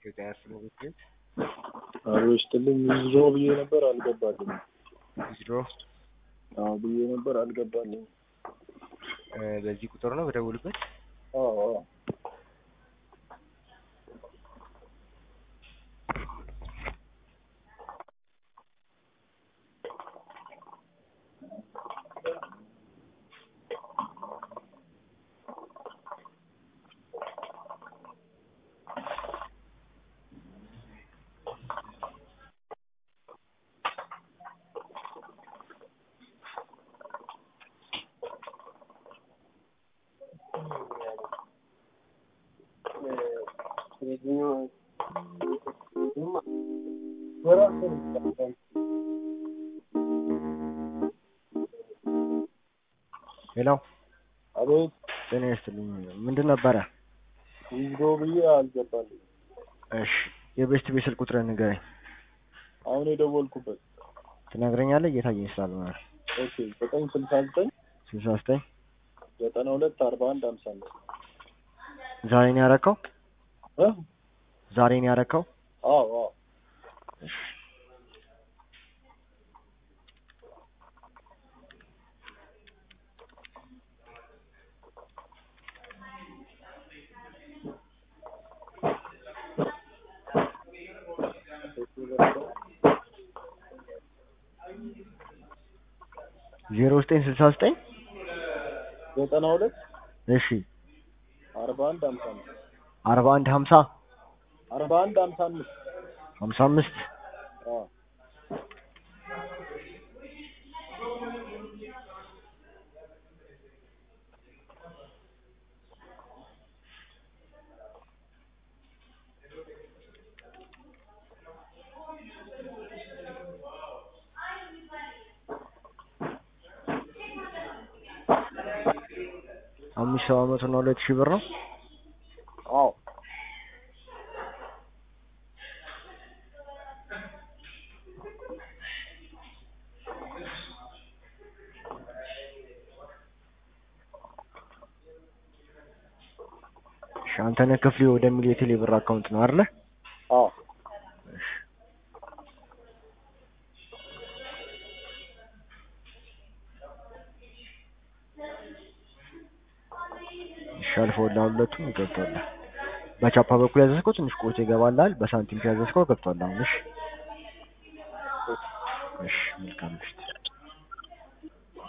የዳያስፖራ ቤት አሮ ይስጥልኝ ዊዝድሮ ብዬ ነበር አልገባልኝም። ዊዝድሮ አዎ ብዬ ነበር አልገባልኝም። በዚህ ቁጥር ነው በደውልበት። አዎ አዎ ሄሎ አቤት ጤና ይስጥልኝ። ምንድን ነበረ? ዊዝድሮ ብዬ አልገባልኝም። እሺ የቤስት ቤት ስልክ ቁጥርህን ንገረኝ። አሁን የደወልኩበት ትነግረኛለህ? እየታየኝ ስላልሆነ ነው። ኦኬ ዘጠኝ ስልሳ ዘጠኝ ስልሳ ዘጠኝ ዘጠና ሁለት አርባ አንድ ሀምሳ አምስት ዛሬ ነው ያረከው? እ ዛሬ ነው ያረከው? አዎ አዎ እሺ ዜሮ ዘጠኝ ስልሳ ዘጠኝ ዘጠና ሁለት እሺ አርባ አንድ ሀምሳ አምስት አርባ አንድ ሀምሳ አርባ አንድ ሀምሳ አምስት ሀምሳ አምስት አዎ አምስት ሰባት መቶ እና ሁለት ሺህ ብር ነው። አዎ እሺ አንተነህ ክፍሌ ወደሚል የቴሌ ብር አካውንት ነው አይደለ? አዎ እሺ እሺ አልፈውልሃል፣ ሁለቱም ገብቶልሃል። በቻፓ በኩል ያዘዝከው ትንሽ ቆይቶ ይገባልሃል። በሳንቲም ያዘዝከው ገብቶልሃል። እሺ እሺ መልካም ምሽት።